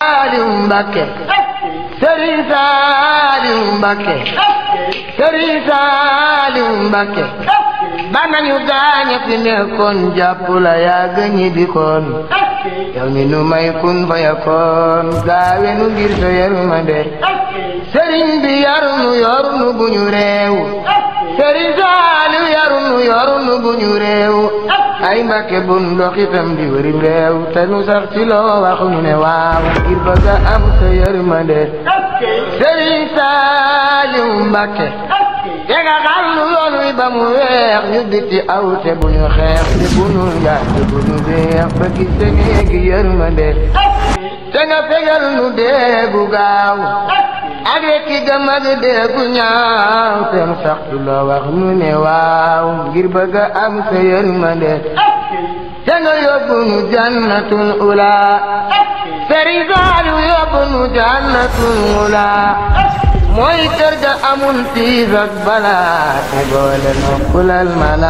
Saaliw Mbàkke Sëriñ Saaliw Mbàkke Sëriñ Saaliw Mbàkke ba nañu gaañe fi nekkoon jàpp la yaa gëñi di koon yow mi nu may kun fa yakoon gaawe nu ngir sa yërmande sëriñ bi yarunu yorunu bu ñu réew sëriñ Saaliw yarunu yorunu bu ñu réew ay Mbàkke bun doxitam di wërim réew te nu sax ci loo wax ñu ne waaw ngir bëgg a am sa yërmande sëriñ Saaliw Mbàkke te nga xam nu yoon wi ba mu weex ñu biti aw te bu ñu xeex te bu ñu njaay te bu ñu deex ba gis te néegi yërmande te nga fegal nu deegu gaaw ak rekki gëm ak deegu ñaaw te nu sax ci loo wax nu ne waaw ngir bëgg a am sa yërmande te nga yóbbu nu jannatul ula Sëriñ Saaliw yóbbu nu jannatul ula mooy kër ga amul tiis ak balaa te boole no kulal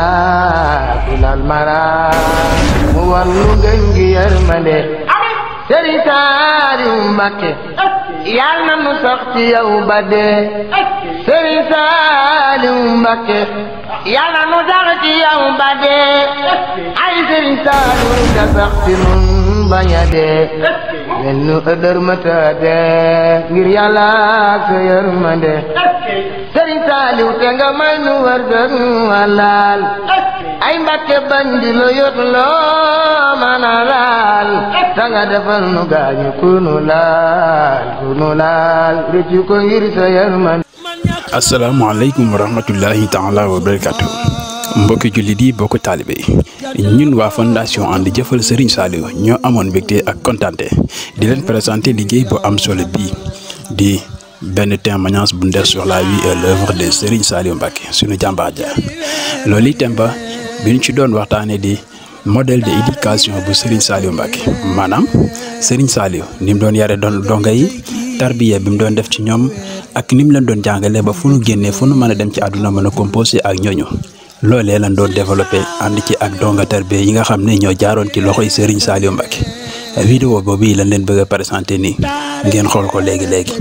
malaa kulal malaa mu war nu gën gi yërmande Sëriñ Saaliw Mbàkke yal na nu sax ci yow ba dee Sëriñ Saaliw Mbàkke yal na nu sax ci yow ba dee ay Sëriñ Saaliw nga sax ci nun bañ a dee mel nu ëdër mata dee ngir yàlla sa yërmande Sëriñ Saaliw te nga may nu wërsëg walaal ay Mbàkke bañ di lo yot loo mën a laal ta nga defal nu gaañu ku nu laal ku nu laal rëccu ko ngir sa yërmande asalaamaaleykum wa rahmatullahi taala wa barakatu mbokki jullit yi bokk taalibe yi ñun waa fondation ànd jëfal Serigne Saliou ñoo amoon mbégte ak kontante di leen présenter liggéey bu am solo bii di benn témoignage bu ndes sur la vie et l'œuvre de Serigne Saliou Mbacké suñu jàmbaar ja loolu itam ba bi ñu ci doon waxtaanee di modèle de éducation bu Serigne Saliou Mbacké maanaam Serigne Saliou ni mu doon yare doon donga yi tarbiya bi mu doon def ci ñoom ak ni mu leen doon jàngalee ba fu nu génnee fu nu mën a dem ci àdduna mën a composé ak ñooñu loolee lan doon développé ànd ci ak donga tarbiya yi nga xam ne ñoo jaaroon ci loxoy Serigne Saliou Mbacké vidéo boobu yi lañ leen bëgg a présenté nii ngeen xool ko léegi léegi.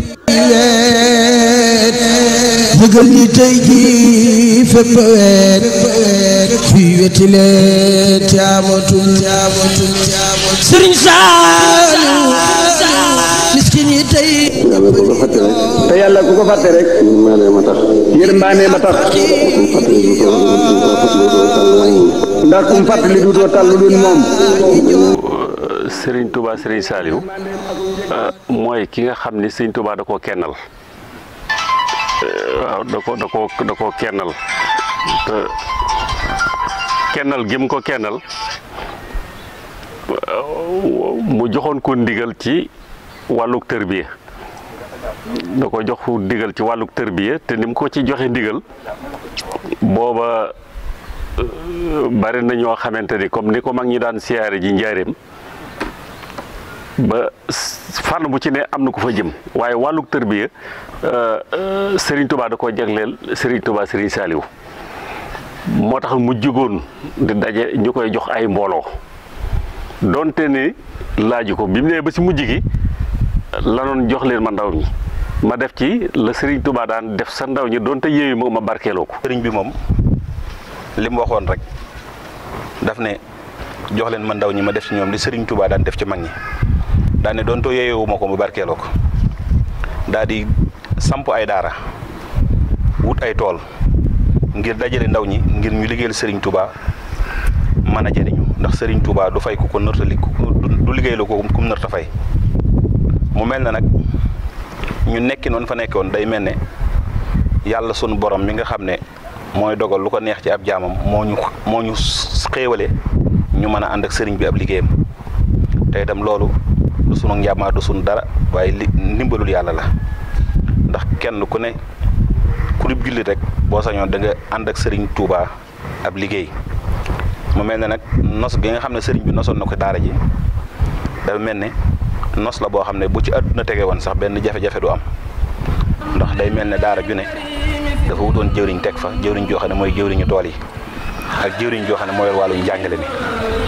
yëgal ñi tey jii fépp weet fii weti leen caamatul caamatul caamatul Serigne Saliou miskin yi tey yàlla ku ko fàtte rek. te yàlla ku ko fàtte rek. yërmande ma tax. yërmande ma tax. ndax kum fàttali duutoo tàllu dun moom. Serigne Touba Serigne Saliou mooy ki nga xam ni Serigne Touba da koo kennal waaw da ko da koo da koo kennal te kennal gim ko kennal mu joxoon ko ndigal ci wàlluk tërbiya da ko jox ndigal ci wàlluk tërbiya te ni mu ko ci joxe ndigal booba bari na ñoo xamante ni comme ni ko mag ñi daan siyaare ji njaareem ba fànn bu ci ne am na ko fa jëm waaye wàlluk tërbiya Serigne Touba da koo jagleel Serigne Touba Serigne Saliou moo tax mu jugoon di daje ñu koy jox ay mbooloo donte ni laaju ko bi mu nee ba si mujj gi la doon jox leen ma ndaw ñi ma def ci la Serigne Touba daan def sa ndaw ñi donte yéeyu ma ma barkeeloo ko. sëriñ bi moom li mu waxoon rek daf ne jox leen ma ndaw ñi ma def ci ñoom li Serigne Touba daan def ci mag ñi daan ne doonte yéeyu ma ko ma barkeeloo ko daa di samp ay daara wut ay tool ngir dajale ndaw ñi ngir ñu liggéeyal Serigne Touba mën a jëriñu ndax Serigne Touba du fay ku ko nërta li du liggéey la ko kum nërta fay mu mel na nag ñu nekki noonu fa nekkoon day mel ne yàlla sunu borom mi nga xam ne mooy dogal lu ko neex ci ab jaamam moo ñu moo ñu xéewale ñu mën a ànd ak sëriñ bi ab liggéeyam te itam loolu du sunu njàmmaa du sunu dara waaye li ndimbalul yàlla la ndax kenn ku ne ku dib jullit rek boo sañoon da nga ànd ak sëriñ Touba ab liggéey mu mel ne nag nos gi nga xam ne sëriñ bi nosoon na ko daara ji dafa mel ne nos la boo xam ne bu ci àdduna tege woon sax benn jafe-jafe du am ndax day mel ne daara ju ne dafa wutoon jëwriñ teg fa jëwriñ joo xam ne mooy jëwriñu tool yi ak jëwriñ joo xam ne mooy wàllu njàngale mi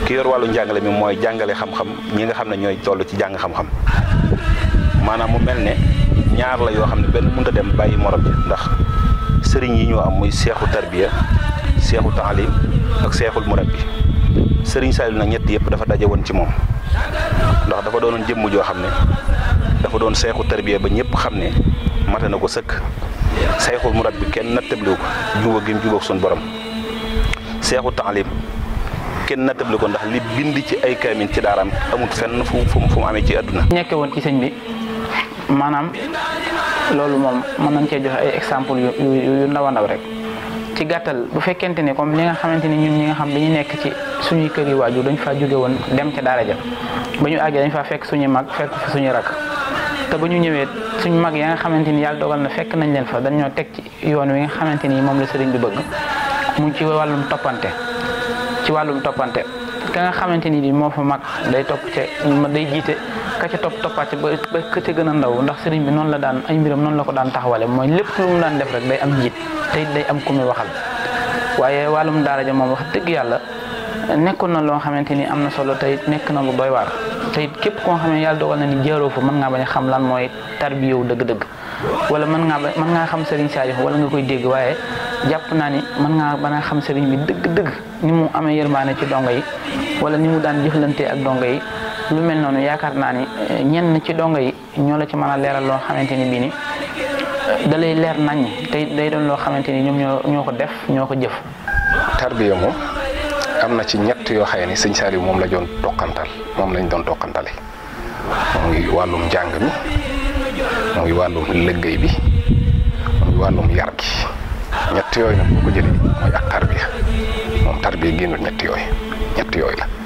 ki yor wàllu njàngale mi mooy jàngale xam-xam ñi nga xam ne ñooy toll ci jàng xam-xam maanaam mu mel ne ñaar la yoo xam ne benn mënut a dem bàyyi morom bi ndax sëriñ yi ñoo am muy seexu tarbiya seexu taalim ak seexul murabbi sëriñ Saliou nag ñett yëpp dafa daje woon ci moom ndax dafa doonoon jëmm joo xam ne dafa doon seexu tarbiya ba ñëpp xam ne mate na ko sëkk seexul murabbi kenn nattabliwu ko juba gi mu jubóog suñu borom seexu taalim kenn nattable ko ndax li bind ci ay kaamin ci daaraam amut fenn fu fu fu mu amee ci àdduna nekke woon ci sëñ bi maanaam loolu moom mën nañ cee joxe ay exemple yu yu yu ndaw a ndaw rek ci gàttal bu fekkente ni comme li nga xamante ni ñun ñi nga xam dañu nekk ci suñuy kër yi waajur dañ faa jóge woon dem ca daara ja ba ñu àggee dañ faa fekk suñuy mag fekk fa suñuy rak te ba ñu ñëwee suñu mag ya nga xamante ni yàlla dogal na fekk nañ leen fa dañoo teg ci yoon wi nga xamante ni moom la sëriñ bi bëgg mu ci wàllum toppante ci wàllum toppante ka nga xamante ni moo fa mag day topp ca day jiite ka ca topp toppaat ba ba ka ca gën a ndaw ndax sëriñ bi noonu la daan ay mbiram noonu la ko daan taxawale mooy lépp lu mu daan def rek day am njiit te it day am ku muy waxal waaye wàllum daara ja moom wax dëgg yàlla nekkoon na loo xamante ni am na solo te it nekk na lu doy waar te it képp koo xam ne yàlla dogal na ni jaaroo fa mën ngaa bañ a xam lan mooy tarbiyewu dëgg-dëgg wala mën ngaa ba mën ngaa xam sëriñ Saliou wala nga koy dégg waaye jàpp naa ni mën ngaa ba xam sëriñ bi dëgg-dëgg ni mu amee yërmaane ci dongo yi wala ni mu daan jëflantee ak dongo yi lu mel noonu yaakaar naa ni ñenn ci dongo yi ñoo la ci mën a leeral loo xamante ni bii ni da lay leer nañ te day doon loo xamante ni ñoom ñoo ñoo ko def ñoo ko jëf. tarbiya moom am na ci ñett yoo xëy ni sëñ Saliou moom la doon toqantal moom lañ doon toqantale muy wàllum njàng mi muy wàllum liggéey bi muy wàllum yar gi ñett yooyu nag boo ko jëlee mooy ak tarbiya moom tarbiya génnul ñett yooyu ñett yooyu la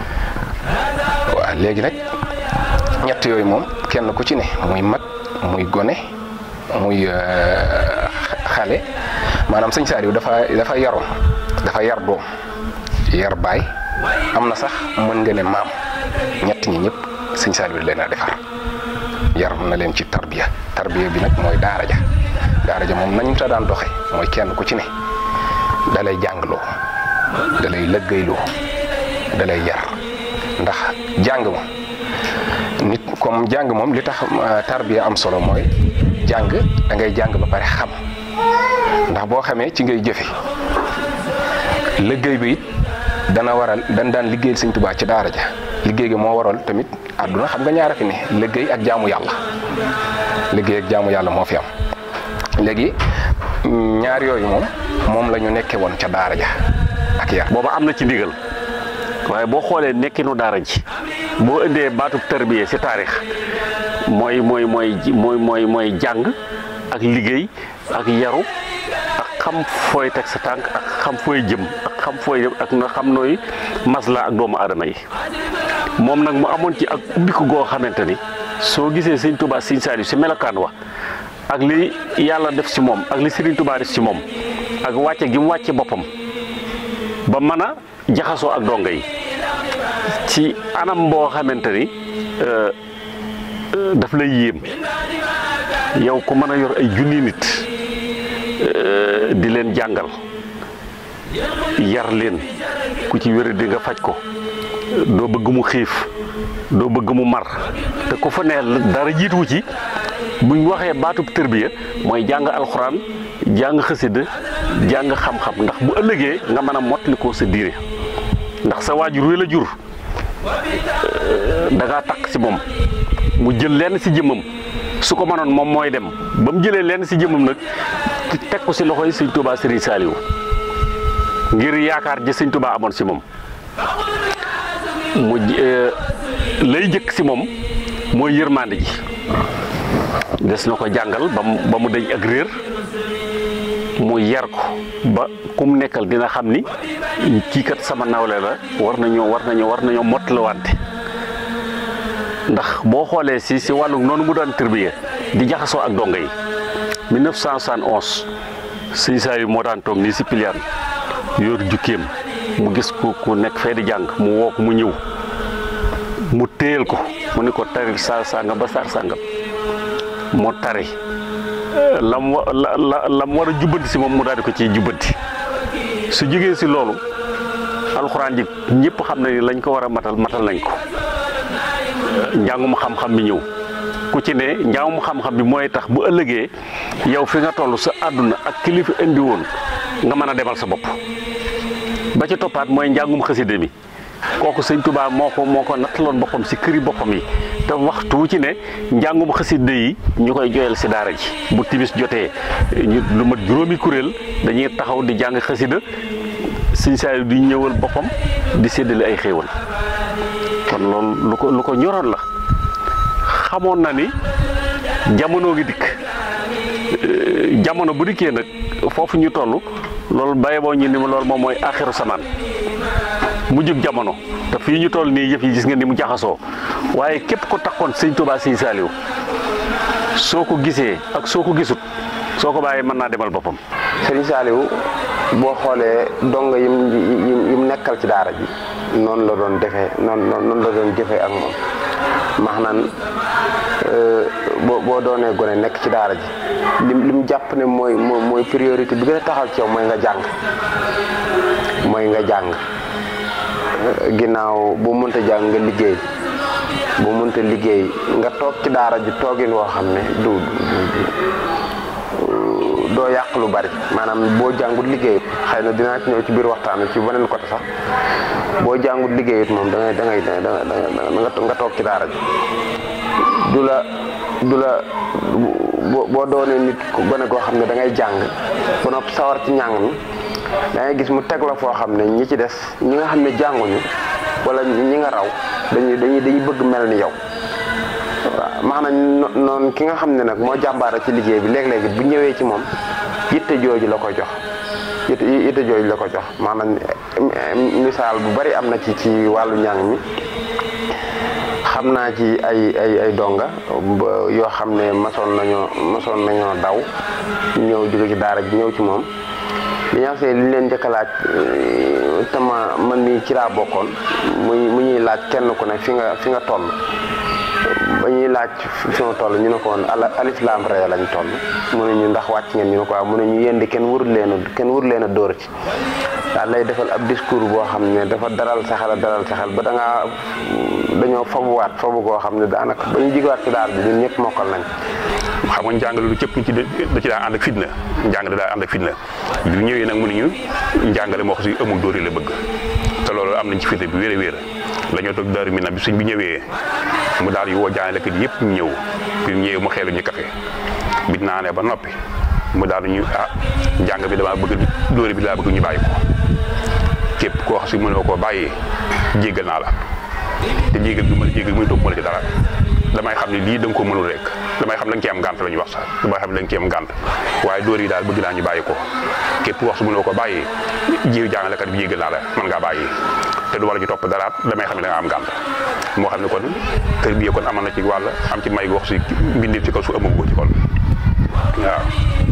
waaw léegi nag ñett yooyu moom kenn ku ci ne muy mag muy gone muy xale maanaam sëñ Saliou dafa dafa yaroon dafa yar doom yar baay am na sax mën nga ne maam ñett ñi ñëpp sëñ Saliou leen a defar yar na leen ci tarbiya tarbiya bi nag mooy daara ja daara ja moom nañu ta daan doxe mooy kenn ku ci ne dalay jàngloo dalay lëggéeyloo dalay yar ndax jàng ma nit comme jàng moom li tax tarbiya am solo mooy jàng da ngay jàng ba pare xam ndax boo xamee ci ngay jëfe liggéey bi it dana waral dan daan liggéeyal sëñ Tuubaa ci daara ja liggéey gi moo waral tamit àdduna xam nga ñaara fi ne liggéey ak jaamu yàlla liggéey ak jaamu yàlla moo fi am léegi ñaar yooyu moom moom la ñu nekkee woon ca daara ja ak yar booba am na ci ndigal waaye boo xoolee nekkinu daara ji boo indee baatub tarbiya ci taarix mooy mooy mooy mooy mooy mooy jàng ak liggéey ak yaru ak xam fooy teg sa tànk ak xam fooy jëm ak xam fooy jëm ak nga xam nooy masla ak doomu aadama yi moom nag mu amoon ci ak ubbiku goo xamante ni soo gisee sëñ Touba sëñ Saliou si melokaan wa ak li yàlla def ci moom ak li Serigne Touba def ci moom ak wàcce gi mu wàcce boppam ba mën a jaxasoo ak donga yi ci anam boo xamante ni daf lay yéem yow ku mën a yor ay junni nit di leen jàngal yar leen ku ci wér di nga faj ko doo bëgg mu xiif doo bëgg mu mar te ku fa ne dara jiituwu ci buñ waxee baatub tërbiya mooy jàng alxuraan jàng xasida jàng xam-xam ndax bu ëllëgee nga mën a mottali ko sa diine ndax sa waajur wi la jur da ngaa takk ci moom mu jël lenn ci jëmmam su ko mënoon moom mooy dem ba mu jëlee lenn ci jëmmam nag teg ko ci loxoy sëñ Touba Serigne Saliou ngir yaakaar ji sëñ Touba amoon ci moom mu lay jëkk ci moom mooy yërmande ji des na ko jàngal ba mu ba mu dañ ak réer mu yar ko ba ku mu nekkal dina xam ni kii kat sama nawle la war nañoo war nañoo war nañoo mottaliwante ndax boo xoolee si si wàllu noonu mu daan tërbiya di jaxasoo ak donga yi 1971 sëñ Saliou moo daan toog nii si piliyaan yor jukkeem mu gis ku ku nekk fee di jàng mu woo ko mu ñëw mu téyel ko mu ni ko taril saar sàngam ba saar sàngam moo tari lam wa la lam war a jubbanti si moom mu daal di ko ciy jubbanti su jógee si loolu alxuraan ji ñëpp xam na ni lañ ko war a matal matal nañ ko njàngum xam-xam bi ñëw ku ci ne njàngum xam-xam bi mooy tax bu ëllëgee yow fi nga toll sa àdduna ak kilifa indi woon nga mën a demal sa bopp ba ci toppaat mooy njàngum xaside mi kooku sëñ Tuubaa moo ko moo ko nattaloon boppam si këri boppam yi te waxtu wu ci ne njàngum xaside yi ñu koy joyal si daara ji bu timis jotee ñu lu mat juróomi kuréel dañuy taxaw di jàng xasida sëñ Saaliw di ñëwal boppam di séddale ay xéewal kon loolu lu ko lu ko ñoroon la xamoon na ni jamono gi dikk jamono bu dikkee nag foofu ñu toll loolu bàyyi boo ñu ni ma loolu moom mooy axiru samaan mujjub jamono te fii ñu toll nii yëf yi gis nga ni mu jaxasoo waaye képp ko takkoon sëñ Tuubaa sëñ Saaliw soo ko gisee ak soo ko gisut soo ko bàyyee mën naa demal boppam sëriñ Saaliw boo xoolee donga yim yim yim nekkal ci daara ji noonu la doon defee noonu noonu la doon jëfee ak moom max naan boo boo doonee gone nekk ci daara ji lim lim jàpp ne mooy mooy priorité bi gën a taxaw ci yow mooy nga jàng mooy nga jàng ginnaaw boo mënta jàng nga liggéey boo mënta liggéey nga toog ci daara ji toogin woo xam ne du doo yàq lu bari maanaam boo jàngut liggéeyut xëy na dinaa ci ñëw ci biir waxtaan ci beneen côté sax boo jàngut liggéeyut moom da ngay da ngay da nga nga toog ci daara ji du la du la boo doonee nit ku gone koo xam ne da ngay jàng ba noppi sawar ci njàng mi da ngay gis mu teg la foo xam ne ñi ci des ñi nga xam ne jànguñu wala ñi nga raw dañuy dañuy dañuy bëgg mel ni yow waaw maanaam noonu ki nga xam ne nag moo jàmbaara ci liggéey bi léeg-léegi bu ñëwee ci moom yitte jooju la ko jox yitte yitte jooju la ko jox maanaam misaal bu bari am na ci ci wàllu njàng mi xam naa ci ay ay ay donga yoo xam ne masoon nañoo masoon nañoo daw ñëw jóge ci daara ji ñëw ci moom li ñu li ñu leen njëkk a laaj te ma man mii ci laa bokkoon muy mu ñuy laaj kenn ku ne fi nga fi nga toll ba ñuy laaj fi ma toll ñu ne ko woon alif laam ree lañ toll mu ne ñu ndax wàcc ngeen ñu ne ko waaw mu ne ñu yéen di kenn warul leen a kenn warul leen a dóor ci daal lay defal ab discours boo xam ne dafa daral sa xel daral sa xel ba da ngaa dañoo fabuwaat fabu goo xam ne daanaka ba ñu jigawaat ci daal bi ñun ñëpp mokkal nañ xam nga njàng lu cëpp ci da ci daa ànd ak fitna njàng da daa ànd ak fitna bi ñëwee nag mu ne ñu njàngale moo xam si amul dóori la bëgg te loolu am nañ ci fitna bi wéer a wéer la ñoo toog daaru mi nag bi suñ bi ñëwee mu daal yi woo jàngalekat yëpp ñu ñëw bi ñëwee mu xeelu ñu kafe bi naanee ba noppi mu daal ñu ah njàng bi dama bëgg dóori bi laa bëgg ñu bàyyi ko képp koo xam si mënoo koo bàyyi jéggal naa la te jéggal bi mën a jéggal muy topp mën a ci dara damay xam ne lii da nga ko mënul rek damay xam da nga ci am gànt la ñuy wax sax damay xam ne da nga ci am gànt waaye dóor yi daal bëgg naa ñu bàyyi ko képp wax su mënoo ko bàyyi jiw jàngalekat bi jéggal naa la mën ngaa bàyyi te du war a ci topp daraat damay xam ne da nga am gànt moo xam ne kon kër bi kon amoon na ci wàll am ci may wax si mbindeef ci kaw su ëmb ko ci kon waaw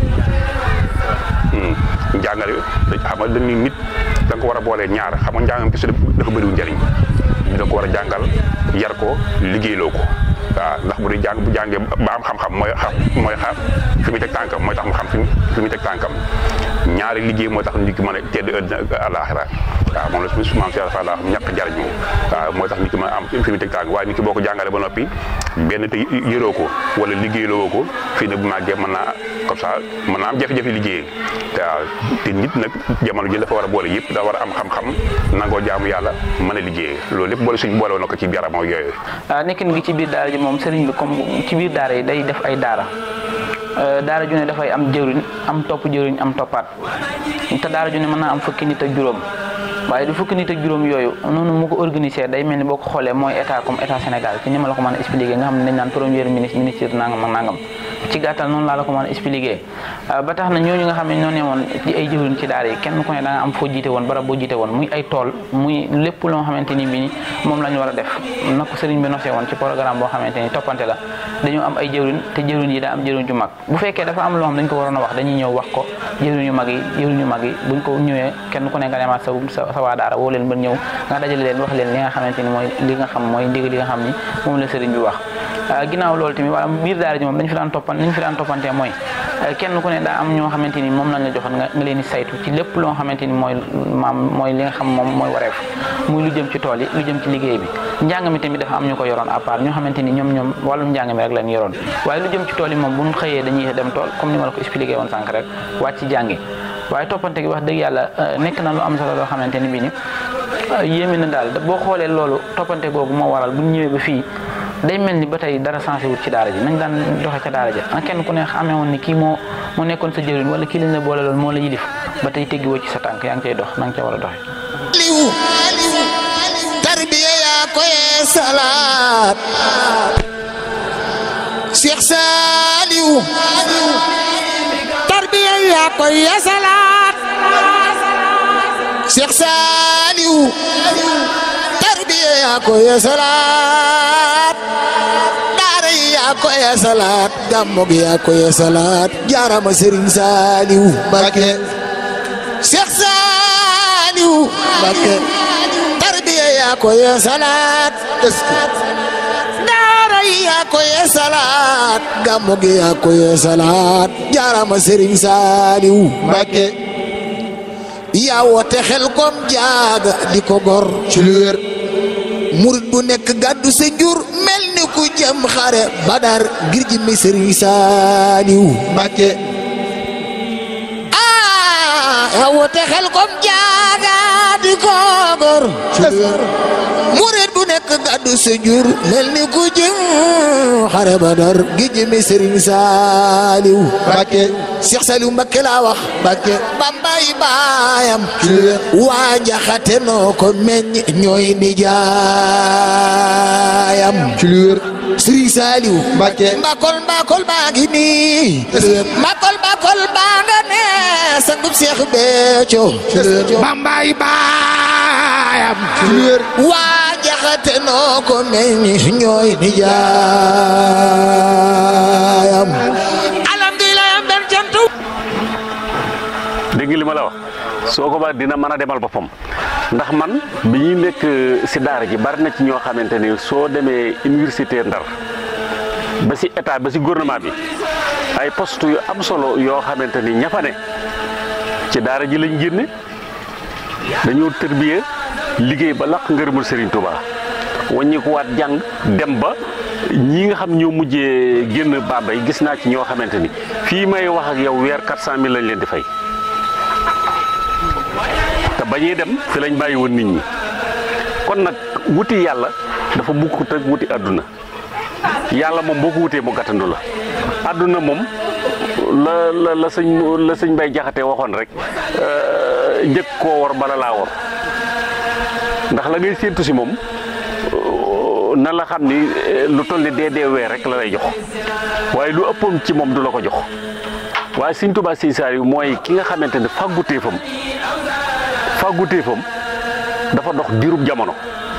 njàngale xam nga dañuy nit da nga ko war a boolee ñaar xam nga njàngam kese dafa bëriwul njëriñ da nga ko war a jàngal yar ko liggéeyloo ko waaw ndax bu dee jàng bu jàngee ba am xam-xam mooy xam mooy xam fi muy teg tànkam mooy tax mu xam fi muy teg tànkam ñaari liggéey mooy tax nit ki mën a tedd ëddina ak àlaaxira waaw moom la su maam si fa daa xam ñàkk jariñu waaw mooy tax nit ki mën a am fi muy teg tànk waaye nit ki boo ko jàngalee ba noppi benn te yëroo ko wala liggéeyloo ko fii ne bu màggee mën naa comme ça mën naa am jafe-jafe liggéey waaw te nit nag jamono ji dafa war a boole yëpp da war a am xam-xam nangoo jaamu yàlla mën a liggéey loolu lépp boole suñ boole woon na ko ci biiram ak yooyu nekkin gi ci biir daara ji moom sëriñ bi comme ci biir daara yi day def ay daara daara ju ne dafay am jëwriñ am topp jëwriñ am toppaat te daara ju ne mën naa am fukki nit ak juróom waaye du fukki nit ak juróom yooyu noonu mu ko organisé day mel ni boo ko xoolee mooy état comme état Sénégal ci ni ma la ko mën a expliqué nga xam ne dañ naan premier ministre ministre nangam ak nangam ci gàttal noonu laa la ko mën a expliqué ba tax na ñooñu nga xam ne ñoo ne woon ci ay jëwriñ ci daara yi kenn ku ne da nga am foo jiite woon barab boo jiite woon muy ay tool muy lépp loo xamante ni bi moom la ñu war a def na ko sëriñ bi nosee woon ci programme boo xamante ni toppante la dañoo am ay jëwriñ te jëwriñ yi daa am jëwriñ ju mag bu fekkee dafa am loo xam dañ ko waroon a wax dañuy ñëw wax ko jëwriñ yu mag yi jëwriñ yu mag yi buñ ko ñëwee kenn ku ne nga demaat sa sa waa daara woo leen ba ñëw nga dajale leen wax leen li nga xamante ni mooy li nga xam mooy ndigal li nga xam ni moom la sëriñ bi wax ginnaaw loolu tamit wala biir daara ji moom dañu fi daan toppan li ñu fi daan toppantee mooy kenn ku ne daa am ñoo xamante ni moom lañ la joxoon nga nga leen di saytu ci lépp loo xamante ni mooy maam mooy li nga xam moom mooy wareef muy lu jëm ci tool yi lu jëm ci liggéey bi njàng mi tamit dafa am ñu ko yoroon à part ñoo xamante ni ñoom ñoom wàllum njàng mi rek lañ yoroon waaye lu jëm ci tool yi moom bu ñu xëyee dañuy dem tool comme ni ma la ko expliqué woon sànq rek wàcc ci jàngi waaye toppante gi wax dëgg yàlla nekk na lu am solo loo xamante ni bii ni yéeme na daal boo xoolee loolu toppante googu moo waral bu ñu ñëwee ba fii day mel ni ba tey dara sensé wut ci daara ji nañ daan doxe ca daara ja an kenn ku ne xamee woon ni kii moo moo nekkoon sa jëriñ wala kii lañ la boole loon moo la yilif ba tey teggi woo ci sa tànk yaa ngi cay dox na nga ca war a doxe liw tarbiya yaa koy salaat Cheikh Saliou tarbiya yaa koy salaat Cheikh Saliou tarbiya yaa koy salaat daara yi yaa koy salaat gàmmu gi yaa koy salaat jaarama Serigne Saliou Mbacké Cheikh Saliou Mbacké tarbiya yaa koy salaat daara yi yaa koy salaat gàmmu gi yaa koy salaat jaarama Serigne Saliou Mbacké yaa woote xel kom jaaga di ko gor ci lu wér murit bu nekk gàddu sa jur mel ni ku jëm xare badar ngir ji mi Serigne Saliou Mbacké ah yaa woote xel kom jaaga di ko gor ci lu wér murit bu nekk gàddu sa jur mel ni ku jëm xare badar ngir ji mi Serigne Saliou Mbacké Cheikh Saliou Mbacké laa wax Mbacké bambay baayam waa njaxate noo ko meññ ñooy nijaayam ci lu wér Serigne Saliou Mbacké mbakol mbakol baa ngi nii mbakol mbakol baa nga ne sangub Cheikh Béthio bambay baayam ci lu wér waa njaxate noo ko meññ ñooy nijaayam dégg li ma la wax soo ko ba dina mën a demal boppam ndax man bi ñuy nekk si daara ji bari na ci ñoo xamante ni soo demee université Ndar ba si état ba si gouvernement bi ay poste yu am solo yoo xamante ni ña fa ne ci daara ji lañ génne dañoo tërbiye liggéey ba laq ngërëmul Serigne Touba wàññikuwaat jàng dem ba ñi nga xam ñoo mujjee génn Bambey gis naa ci ñoo xamante ni fii may wax ak yow weer 400000 lañ leen di fay. te bañuy dem fi lañ bàyyi woon nit ñi kon nag wuti yàlla dafa bukkut ak wuti àdduna yàlla moom boo ko wutee mu gàttandu la àdduna moom la la la sëñ la sëñ bay jaxate waxoon rek njëkk koo war bala laa war ndax la ngay séentu si moom na la xam ni lu toll ni dee dee weer rek la lay jox waaye lu ëppoon ci moom du la ko jox waaye sëñ Tuubaa sëñ Saaliw mooy ki nga xamante ne fàgguteefam fàgguteefam dafa dox diirub jamono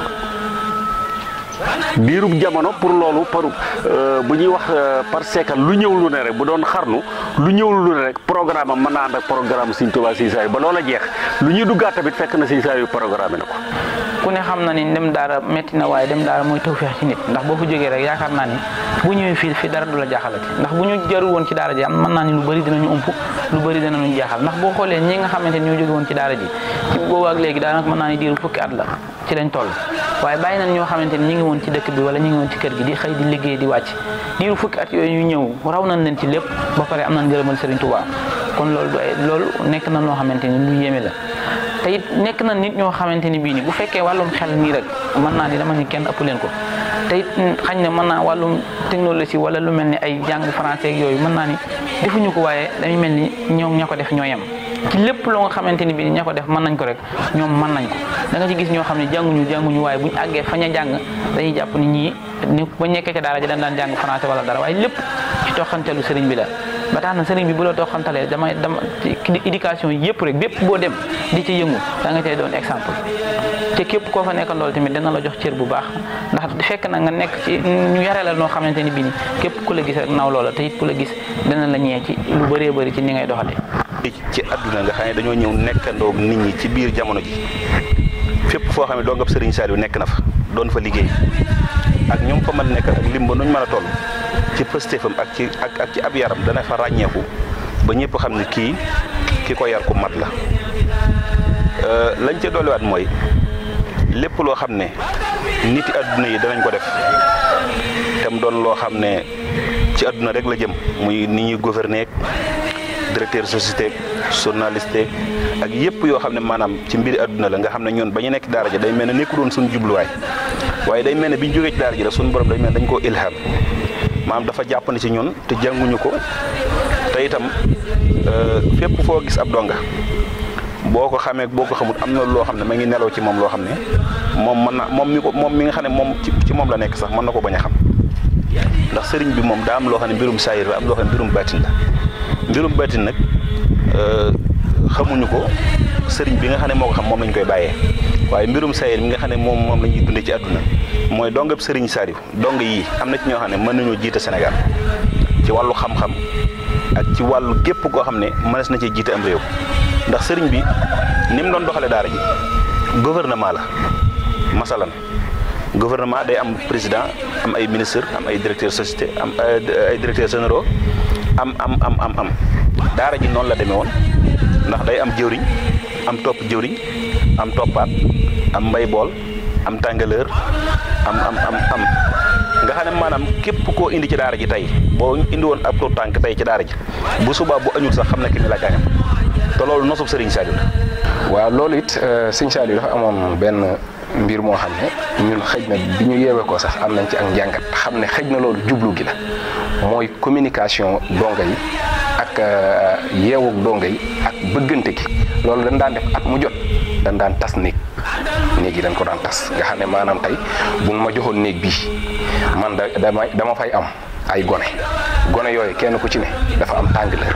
diirub jamono pour loolu par bu ñuy wax par seekal lu ñëw lu ne rek bu doon xarnu lu ñëw lu ne rek programme am mën naa ànd ak programme Sëñ Tuubaa Sëñ Saaliw ba loola jeex lu ñuy duggaat tamit fekk na Sëñ Saaliw programme na ko ku ne xam na ni dem daara métti na waaye dem daara mooy tawfeex ci nit ndax boo fa jógee rek yaakaar naa ni bu ñëwee fii fii dara du la jaaxalati ndax bu ñu jaru woon ci daara ji am mën naa ni lu bëri dinañu ump lu bëri dinañu jaaxal ndax boo xoolee ñi nga xamante ni ñoo jóge woon ci daara ji ci boobu ak léegi daanaka mën naa ni diiru fukki at la ci lañ toll waaye bàyyi nañ ñoo xamante ni ñi ngi woon ci dëkk bi wala ñi ngi woon ci kër gi di xëy di liggéey di wàcc diiru fukki at yooyu ñu ñëw raw nañ leen ci lépp ba pare am nañ ngërëmal Serigne Touba kon loolu du ay loolu nekk na loo xamante ni lu yéeme la te it nekk na nit ñoo xamante ni bii ni bu fekkee wàllum xel nii rek mën naa ni dama ni kenn ëpp leen ko te it xañ na mën naa wàllum technologie wala lu mel ni ay jàng français ak yooyu mën naa ni defuñu ko waaye dañuy mel ni ñoom ña ko def ñoo yem ci lépp loo nga xamante ni bii ña ko def mën nañ ko rek ñoom mën nañ ko da nga ci gis ñoo xam ne jànguñu jànguñu waaye buñ àggee fañ a jàng dañuy jàpp ni ñii ni ba nekkee ca daara ji dañ daan jàng français wala dara waaye lépp ci toxantelu sëriñ bi la ba tax na sëriñ bi bu la toxantalee damay dama ci éducation yëpp rek bépp boo dem di ci yëngu da nga cay doon exemple te képp koo fa nekkal loolu tamit dina la jox cër bu baax ndax fekk na nga nekk ci ñu yare la noo xamante ni bii ni képp ku la gis rek naw loola te it ku la gis dina la ñee ci lu bëree bëri ci ni ngay doxalee ci àdduna nga xam ne dañoo ñëw nekkandoo nit ñi ci biir jamono ji fépp foo xam ne doo nga Serigne Saliou nekk na fa doon fa liggéey ak ñoom fa mën nekk ak lim ba nuñ mën a toll ci pëstéefam ak ci ak ak ci ab yaram dana fa ràññeeku ba ñëpp xam ne kii ki ko yar ku mat la lañ ca dolliwaat mooy lépp loo xam ne niti àdduna yi danañ ko def te mu doon loo xam ne ci àdduna rek la jëm muy ni ñuy gouverner directeur société journaliste ak yëpp yoo xam ne maanaam ci mbiri àdduna la nga xam ne ñun ba ñu nekk daara ja day mel ne nekku doon suñu jubluwaay waaye day mel ne bi ñu jógee ci daara ji rek suñu borom day mel ne dañ koo ilham maanaam dafa jàppandi ci ñun te jànguñu ko te itam fépp foo gis ab donga boo ko xamee boo ko xamul am na loo xam ne ma ngi nelaw ci moom loo xam ne moom mën na moom mi ko moom mi nga xam ne moom ci moom la nekk sax mën na ko bañ a xam ndax sëriñ bi moom daa am loo xam ne mbirum saayir la am loo xam ne mbirum baatin la mbirum baatin nag xamuñu ko sëriñ bi nga xam ne moo ko xam moom lañ koy bàyyee waaye mbirum saayir mi nga xam ne moom moom la ñuy dundee ci àdduna mooy dongab sëriñ Saliou dong yii am na ci ñoo xam ne mën nañoo jiite Sénégal ci wàllu xam-xam ak ci wàllu gépp koo xam ne mënees na cee jiite am réew ndax sëriñ bi ni mu doon doxalee daara ji gouvernement la masalan gouvernement day am président am ay ministre am ay directeur société am ay directeurs généraux am am am am am daara ji noonu la demee woon ndax day am jëwriñ am topp jëwriñ am toppaat am mbay bool am tàngaleur am am am am nga xam ne maanaam képp koo indi ci daara ji tey boo indi woon ab tànk tey ci daara ji bu subaa bu añul sax xam ne ki ni la gaañam te loolu nosub Serigne Saliou la. waaw loolu it sëñ Saliou dafa amoon benn mbir moo xam ne ñun xëj na bi ñu yeewee ko sax am nañ ci ak njàngat xam ne xëj na loolu jublu gi la mooy communication donga yi ak yeewug donga yi ak bëggante gi loolu dañ daan def at mu jot dañ daan tas néeg néeg yi dañ ko daan tas nga xam ne maanaam tey buñ ma joxoon néeg bii man da dama dama fay am ay gone gone yooyu kenn ku ci ne dafa am tàngaleur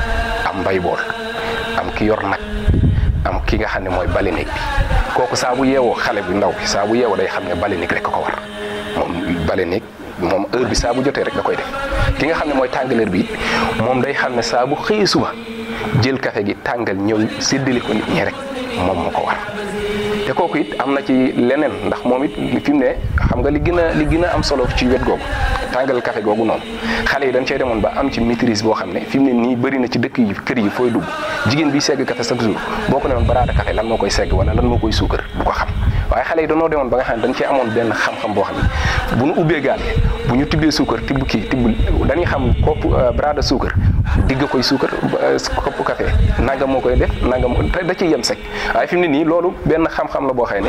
am mbay bool am ki yor nag am ki nga xam ne mooy bale néeg bi kooku saa bu yeewoo xale bu ndaw bi saa bu yeewoo day xam ne bale néeg rek ko war moom bale néeg moom heure bi saa bu jotee rek da koy def ki nga xam ne mooy tàngaleur bi moom day xam ne saa bu xëyee suba jël café gi tàngal ñëw séddale ko nit ñi rek moom moo ko war te kooku it am na ci leneen ndax moom it fi mu ne xam nga li gën a li gën a am solo ci wet googu tàngal café googu noonu xale yi dañ cey demoon ba am ci maîtrise boo xam ne fi mu ne nii bëri na ci dëkk yi kër yi fooy dugg jigéen bi segg café chaque jour boo ko ne woon baraada café lan moo koy segg wala lan moo koy suukar du ko xam waaye xale yi dañoo demoon ba nga xam ne dañ cee amoon benn xam-xam boo xam ne bu ñu ubbee gaal bu ñu tibbee suukar tibb kii tibb dañuy xam kopp baraada suukar digg koy suukar kopp café nangam moo koy def nangam te da ciy yem sec waaye fi mu ne nii loolu benn xam-xam la boo xëy ne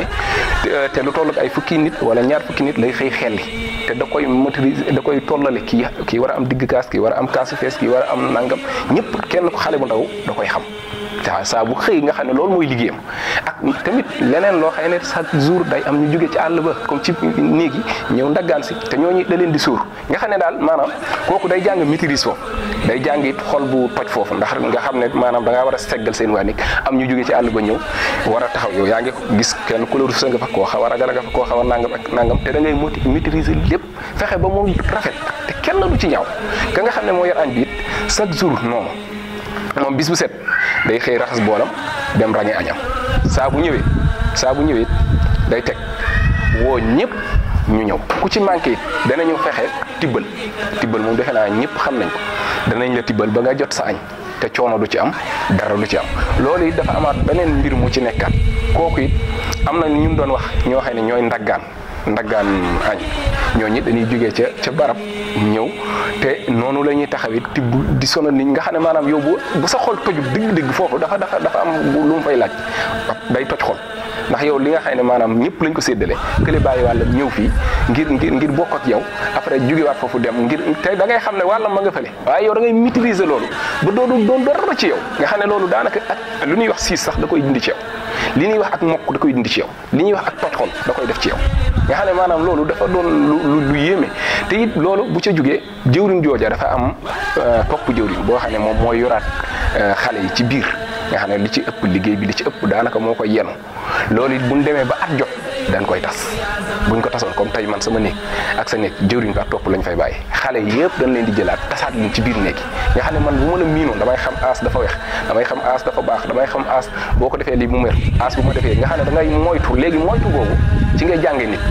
te lu toll ak ay fukki nit wala ñaar fukki nit lay xëy xelli te da koy maîtriser da koy tollale kii kii war a am digg kaas kii war a am kaasu fees kii war a am nangam ñëpp kenn ko xale bu ndaw da koy xam waaw saa bu xëy nga xam ne loolu mooy liggéeyam ak tamit leneen loo xam ne chaque jour day am ñu jóge ci àll ba comme ci néeg yi ñëw ndaggaan si te ñooñu da leen di suur nga xam ne daal maanaam kooku day jàng maîtrise foofu day jàng it xol bu toj foofu ndax nga xam ne maanaam da ngaa war a seggal seen waa néeg am ñu jóge ci àll ba ñëw war a taxaw yow yaa ngi gis kenn couleur sa nga fa koo xaw a ragal nga fa koo xaw a nangam ak nangam te da ngay moti maîtriser lépp fexe ba mu rafet te kenn du ci ñaaw ka nga xam ne moo yor añ bi it chaque jour noonu moom bis bu set day xëy raxas boolam dem ràññee añam saa bu ñëwee saa bu ñëwee day teg woo ñëpp ñu ñëw ku ci manqué it danañu fexe tibbal tibbal moom defe naa ñëpp xam nañ ko danañ la tibbal ba nga jot sa añ te coono du ci am dara du ci am loolu it dafa amaat beneen mbir mu ci nekkaat kooku it am na ñu doon wax ñoo xam ne ñooy ndaggaan ndaggaan añ ñooñu dañuy jógee ca ca barab ñëw te noonu la ñuy taxawit tibb di sonal nit nga xam ne maanaam yow bu bu sa xol toju dëgg-dëgg foofu dafa dafa dafa am lu mu fay laaj day toj xol ndax yow li nga xam ne maanaam ñëpp lañ ko séddale kële bàyyi wàllam ñëw fii ngir ngir ngir bokk ak yow après jógewaat foofu dem ngir te da ngay xam ne wàllam ma nga fële waaye yow da ngay maîtriser loolu ba doodu doon dara ci yow nga xam ne loolu daanaka ak lu ñuy wax siis sax da koy dindi ci yow li ñuy wax ak mokk da koy dindi ci yow li ñuy wax ak toj xol da koy def ci yow nga xam ne maanaam loolu dafa doon lu lu yéeme te it loolu bu ca jógee jëwriñ jooja dafa am topp jëwriñ boo xam ne moom mooy yoraat xale yi ci biir nga xam ne li ci ëpp liggéey bi li ci ëpp daanaka moo koy yenu loolu it buñ demee ba at jot dañ koy tas buñ ko tasoon comme tey man sama néeg ak sa néeg jëwriñ ko ak topp lañ fay bàyyi xale yëpp dañ leen di jëlaat tasaat leen ci biir néeg yi nga xam ne man bu ma la miinoon damay xam aas dafa weex damay xam aas dafa baax damay xam aas boo ko defee lii mu mer aas bu ma defee nga xam ne da ngay moytu léegi moytu boobu ci ngay jàngee nit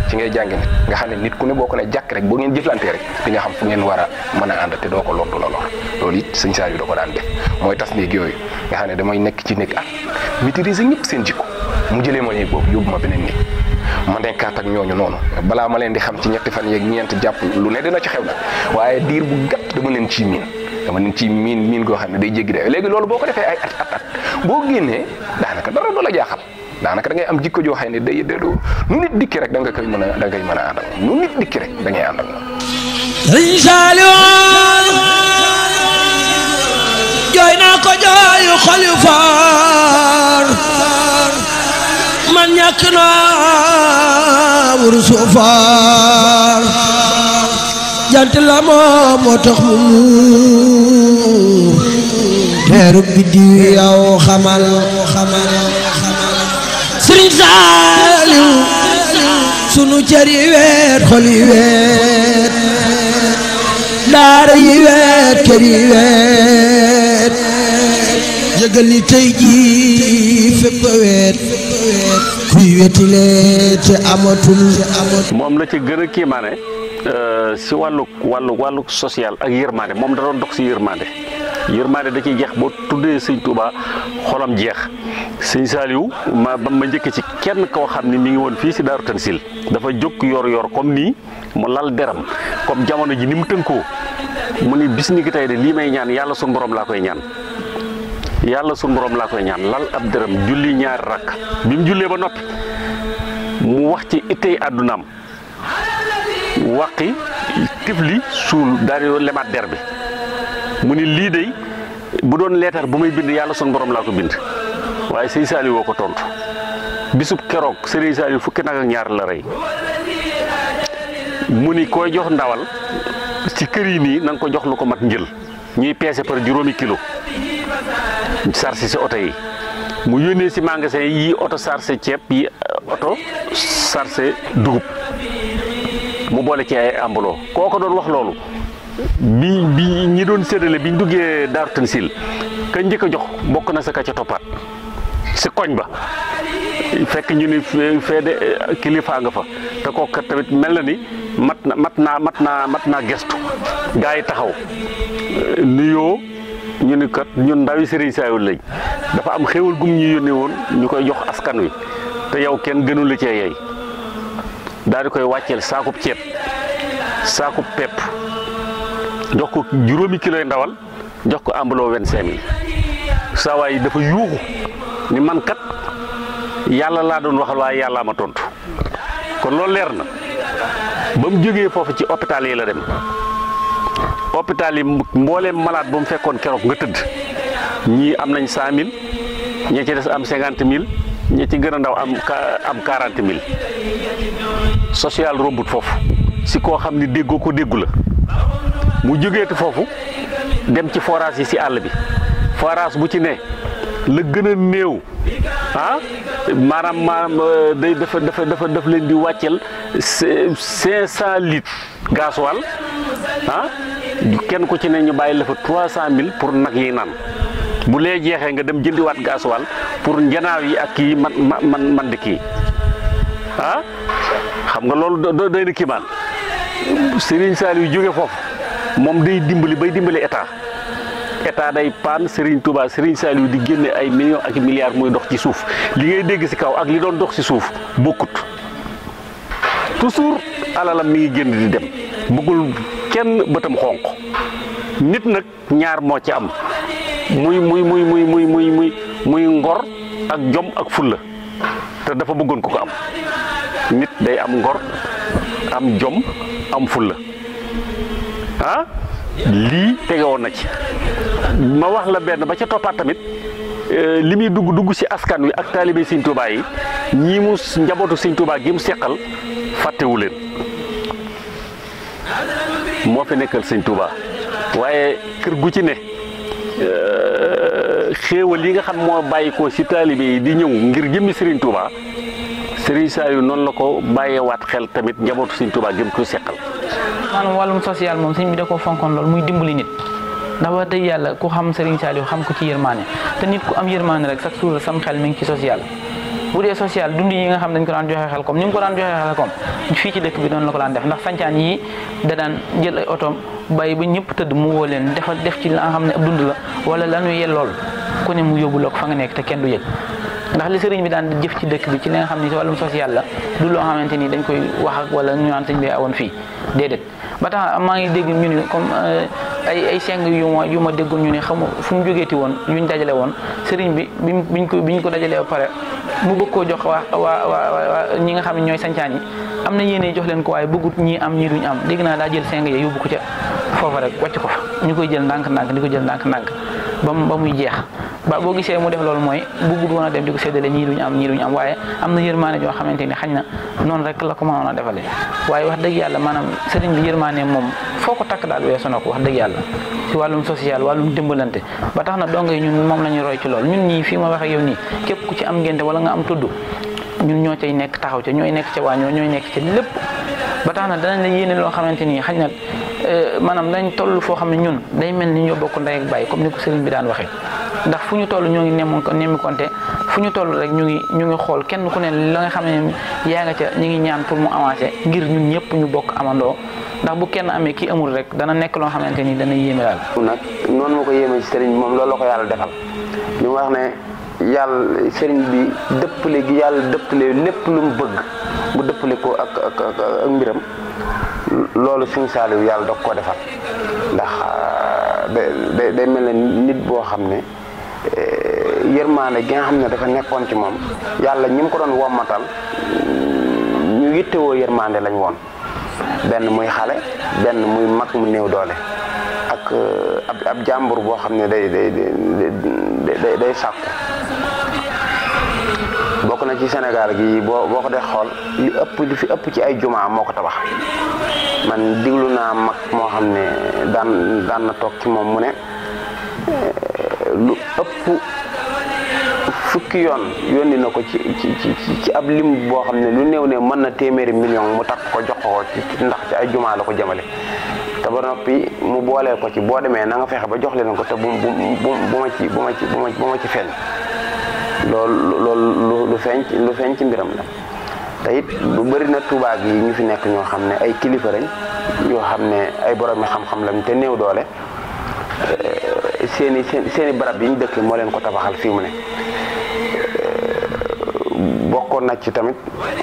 ci ngay jàngi nit nga xam ne nit ku ne boo ko ne jàkk rek boo ngeen jëflantee rek di nga xam fu ngeen war a mën a ànd te doo ko lor du la lor loolu it sëñ Saliou da ko daan def mooy tas néeg yooyu nga xam ne damay nekk ci néeg at maîtriser ñëpp seen jikko mu jëlee ma néeg boobu yóbbu ma beneen néeg ma nekkaat ak ñooñu noonu balaa ma leen di xam ci ñetti fan yeeg ñeent jàpp lu ne dina ci xew nag waaye diir bu gàtt dama leen ciy miin dama leen ciy miin miin goo xam ne day jéggi day léegi loolu boo ko defee ay at at at boo génnee daanaka dara du la jaaxal daanaka da ngay am jikko joo xam ne day day nu nit dikki rek da nga koy mën a da ngay mën a ànd ak nu nit dikki rek da ngay ànd ak moom. Sëriñ Saliou jooy naa ko jooyu xol yu faar man ñàkk naa wursu faar jant la moo moo tax mu muur teeru biddiw yow xamal xamal Sëriñ Saliou sunu cër yi weet xol yi weet daara yi weet kër yi weet yëgal ni tey jii fépp a weet kuy wetile te amatul moom la ci gën a kiimaane si wàllu wàllu wàllu social ak yërmande moom da doon dox si yërmande yërmande da ciy jeex boo tuddee sëñ Touba xolam jeex sëñ Saliou ma ba ma njëkk ci kenn koo xam ni mi ngi woon fii si Daaru Tansil dafa jóg yor yor comme nii mu lal deram comme jamono ji ni mu tënkoo mu ni bis ni ki tey de lii may ñaan yàlla sun borom laa koy ñaan yàlla sun borom laa koy ñaan lal ab deram julli ñaari rakk bi mu jullee ba noppi mu wax ci ittey àddunaam waqi tifli suul daal di lemaat der bi mu ni lii day bu doon leetar bu may bind yàlla sun borom laa ko bind waaye sëñ Saliou woo ko tontu bisub keroog sëriñ Saliou fukki nag ak ñaar la rey mu ni koy jox ndawal ci kër yi nii na nga ko jox lu ko mat njël ñuy peese par juróomi kilo sarsi si oto yi mu yónnee si magasin yi oto sarse ceeb yi oto sarse dugub mu boole ci ay ambuloo koo ko doon wax loolu bi bi ñi doon séddale bi ñu duggee Daaru Tansil ka njëkk a jox bokk na sa ka ca toppaat si koñ ba fekk ñu ni fee de kilifa nga fa te kooku kat tamit mel na ni mat na mat naa mat naa mat naa gestu gaa yi taxaw nuyoo ñu ni kat ñun ndawi Serigne Saliou lañ dafa am xéwal gum ñu yónnee woon ñu koy jox askan wi te yow kenn gënu la cee yey daal di koy wàcceel saakub ceeb saakub pepp jox ko juróomi kiloy ndawal jox ko ambuloo vingt-cinq mille saa waay dafa yuuxu ni man kat yàlla laa doon waxal waaye yàllaa ma tontu kon loolu leer na ba mu jógee foofu ci hôpital yi la dem hôpital yi mbooleem malade ba mu fekkoon keroog nga tëdd ñii am nañ cent mille ñi ci des am cinquante mille ñi ci gën a ndaw am am quarante mille social rombut foofu si koo xam ni déggoo ko déggu la mu jógeeti foofu dem ci forage yi si àll bi forage bu ci ne la gën a néew ah maanaam maanaam day dafa dafa dafa daf leen di wàcceel cinq cent litres gasoil ah kenn ku ci ne ñu bàyyi la fa trois cent mille pour nag yi naan bu lee jeexee nga dem jëndiwaat gasoil pour njanaaw yi ak kii man man man di kii ah xam nga loolu do doy na kiimaan Serigne Saliou jóge foofu moom day dimbali bay dimbali état état day paan Serigne Touba Serigne Saliou di génne ay millions ak milliards muy dox ci suuf li ngay dégg ci kaw ak li doon dox ci suuf bokkut toujours alalam mi ngi génn di dem bëggul kenn bëtam xonq nit nag ñaar moo ci am muy muy muy muy muy muy muy muy ngor ak jom ak fulla te dafa bëggoon ko ko am nit day am ngor am jom am fulla ah lii tege woon na ci ma wax la benn ba ca toppaat tamit li muy dugg dugg ci askan wi ak taalibe Sëñ Tuubaa yi ñii mu njabootu Sëñ Tuubaa gi mu seqal fàttewu leen moo fi nekkal Sëñ Tuubaa waaye kër gu ci ne xéewal yi nga xam moo bàyyi ko ci taalibe yi di ñëw ngir jëmmi Sëriñ Tuubaa Sëriñ Saliou noonu la ko bàyyeewaat xel tamit njabootu Sëñ Tuubaa gi mu ko seqal maanaam wàllum social moom sëñ bi da koo fonkoon lool muy dimbali nit ndax wax dëgg yàlla ku xam Serigne Saliou xam ko ci yërmaane te nit ku am yërmaane rek chaque jour sam xel mi ngi ci social bu dee social dund yi nga xam dañ ko daan joxe xel comme ni mu ko daan joxe xel comme fii ci dëkk bi noonu la ko daan def ndax sancaan yi da daan jël ay otoom bàyyi ba ñëpp tëdd mu woo leen defal def ci la nga xam ne ab dund la wala la ñuy yellool ku ne mu yóbbu la ko fa nga nekk te kenn du yëg ndax li sëriñ bi daan jëf ci dëkk bi ci li nga xam ne ci wàllum social la du loo xamante ni dañ koy wax ak wala ñu naan sëñ bi awoon fii déedéet ba tax maa ngi dégg ñu ne comme ay ay seng yu ma yu ma déggoon ñu ne xamu fu mu jógeeti woon yuñ dajale woon sëriñ bi bi biñ ko biñ ko dajalee ba pare mu bëgg koo jox waa waa waa ñi nga xam ne ñooy sancaan yi am na yéene jox leen ko waaye bëggut ñii am ñii duñ am dégg naa daa jël seng ya yóbbu ko ca foofa rek wàcc ko fa ñu koy jël ndànk-ndànk di ko jël ndànk-ndànk ba ba muy jeex ba boo gisee mu def loolu mooy bëggut woon a dem di ko séddale ñii duñ am ñii duñ am waaye am na yërmaane joo xamante ni xañ na noonu rek la ko mënoon a defale waaye wax dëgg yàlla maanaam sëriñ bi yërmaane moom foo ko takk daal weesu na ko wax dëgg yàlla ci wàllum social wàllum dimbalante ba tax na donga yi ñun moom la ñuy roy ci loolu ñun ñii fii ma wax ak yow nii képp ku ci am ngénte wala nga am tudd ñun ñoo cay nekk taxaw ca ñooy nekk ca waañoo ñooy nekk ca lépp ba tax na danañ la yéene loo xamante ni xañ na maanaam dañ toll foo xam ne ñun day mel ni ñoo bokk ndey ak bàyyi comme ni ko sëriñ bi daan waxee ndax fu ñu toll ñoo ngi nemmu nemmi konte fu ñu toll rek ñu ngi ñu ngi xool kenn ku ne la nga xam ne yaa nga ca ñu ngi ñaan pour mu avancer ngir ñun ñëpp ñu bokk amandoo ndax bu kenn amee kii amul rek dana nekk loo xamante ni dana yéeme daal. nag noonu ma ko yéeme ci sëriñ bi moom loolu la ko yàlla defal li mu wax ne yàlla sëriñ bi dëppale gi yàlla dëppale lépp lu mu bëgg mu dëppale ko ak ak ak mbiram loolu suñu saaliw yàlla dog koo defal ndax day day mel ne nit boo xam ne yërmaane gi nga xam ne dafa nekkoon ci moom yàlla ñi mu ko doon wommatal ñu yittewoo yërmaande lañ woon benn muy xale benn muy mag mu néew doole ak ab ab jàmbur boo xam ne day day day day sàkku bokk na ci Sénégal gi boo boo ko dee xool li ëpp li fi ëpp ci ay jumaa moo ko tabax man diglu naa mag moo xam ne daan daan na toog ci moom mu ne lu ëpp fukki yoon yónni na ko ci ci ci ab lim boo xam ne lu néew ne mën na téeméeri million mu takk ko jox ko ci ndax ci ay jumaa la ko jëmale te ba noppi mu booleel ko ci boo demee na nga fexe ba jox leen ko te bu bu bu ma ci bu ma ci bu ma ci feeñ loolu loolu lu feeñ lu feeñ ci mbiram la te it lu bëri na tubaab yi ñu fi nekk ñoo xam ne ay kilifa lañ yoo xam ne ay borom mi xam-xam lañ te néew doole seeni seen seeni barab yi ñu dëkk moo leen ko tabaxal fii mu ne bokkoon na ci tamit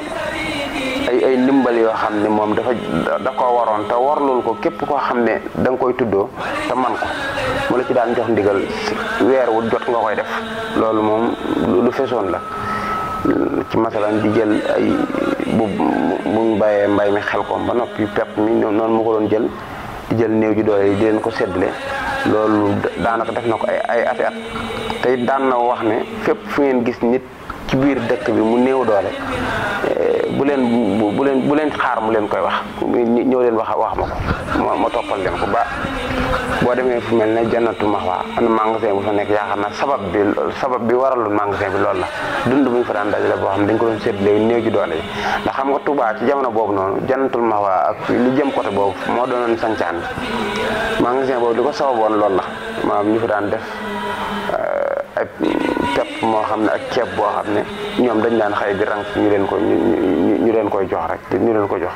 ay ay ndimbal yoo xam ne moom dafa da koo waroon te warlul ko képp koo xam ne da nga koy tuddoo te man ko mu la ci daan jox ndigal weer wu jot nga koy def loolu moom lu fesoon la ci masalan di jël ay bu buñ bàyyee mbay mi xel ko ba noppi pepp mi noonu mu ko doon jël di jël néew ji doole yi di leen ko séddale loolu daanaka def na ko ay ay ati at te it daan na wax ne fépp fu ngeen gis nit ci biir dëkk bi mu néew doole bu leen bu leen bu leen xaar mu leen koy wax ñëw leen wax wax ma ko ma toppal leen ko ba boo demee fu mel ne jannatu maxwa am na magasin bu fa nekk yaakaar naa sabab bi sabab bi waraloon magasin bi loolu la dund bu ñu fa daan dajale boo xam ne dañ ko doon séddale néew ji doole yi ndax xam nga Touba ci jamono boobu noonu jannatul maxwa ak lu jëm côté boobu moo doonoon sancaan bi magasin boobu li ko sababoon loolu la maanaam ñu fa daan def ay pepp moo xam ne ak ceeb boo xam ne ñoom dañ daan xëy di rang ñu leen ko ñu leen koy jox rek ñu leen ko jox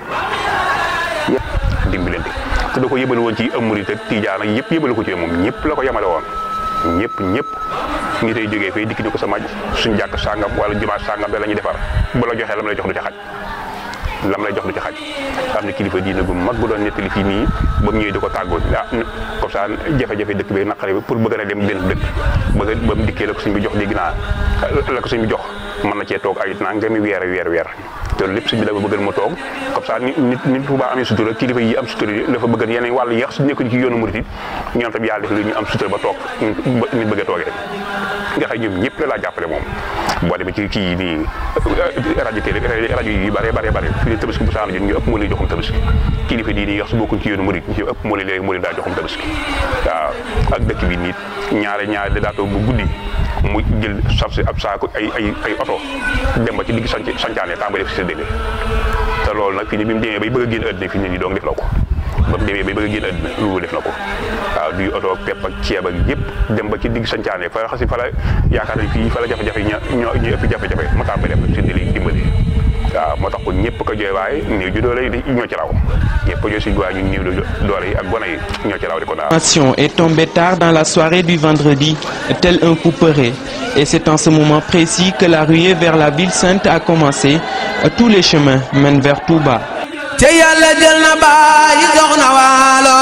dimbalante te da ko yëbal woon ci amurit ak tijaan ak yëpp yëbal ko ci moom ñëpp la ko yemale woon ñëpp ñëpp ngi tey jógee fay dikk ni ko sama suñ jàkk sàngam wala jumaa sàngam da la ñuy defar bu la joxee lam lay jox du ci xaj lam lay jox du ci xaj am na kilifa diina gu mag bu doon nettali fii nii ba mu ñëwee di ko tàggoo ah comme ça jafe-jafe dëkk bi naqare bi pour bëgg a dem benn dëkk bëgg ba mu dikkee la ko suñ bi jox dégg naa la ko suñ bi jox mën na cee toog ay nangami weer weer weer te lépp suñ bi dafa bëgg mu toog comme ça nit nit Tuubaa amee sutura kilifa yi am sutura dafa bëgg yeneen wàllu yeex su nekkuñ ci yoonu murit it ñoom tam yàlla def lu ñu am sutura ba toog nit bëgg a toogee nga xam ñoom ñëpp la laa jàppale moom boo demee ci kii nii rajo télé rajo yi bare bare bare fii ne tabaski bu saana jot ñu ëpp moo leen joxum tabaski kilifa di nii wax su bokkuñ ci yoonu murit ñu ëpp moo leen léegi moo leen daa joxum tabaski waaw ak dëkk bi nit ñaare ñaare da daa toog bu guddi mu jël sab si ab saako ay ay ay oto dem ba ci digg sanc sancaane tàmbali def si séddale te loolu nag fii ni bi mu demee bay bëgg a génn àddina fii ne nii doong def la ko ba mu demee ba bëgg a génn àddina lu def na ko waaw duy oto ak pepp ak ceeb ak yëpp dem ba ci digg sancaane fa xasi fa la yaakaar ne fii fa la jafe-jafe ña ñoo ñu ëpp jafe-jafe ma tàmbali def séddale dimbali waaw moo tax kon ñëpp ko jooy waaye néew ju doole yi ñoo ci raw ñëpp ko jooy si waaye ñun néew doole yi ak gone yi ñoo ci raw di ko daal. L'information est tombée tard dans la soirée du vendredi, tel un couperet. Et c'est en ce moment précis que la ruée vers la ville sainte a commencé. Tous les chemins mènent vers Touba. te yàlla jël na bàyyi soxna waalo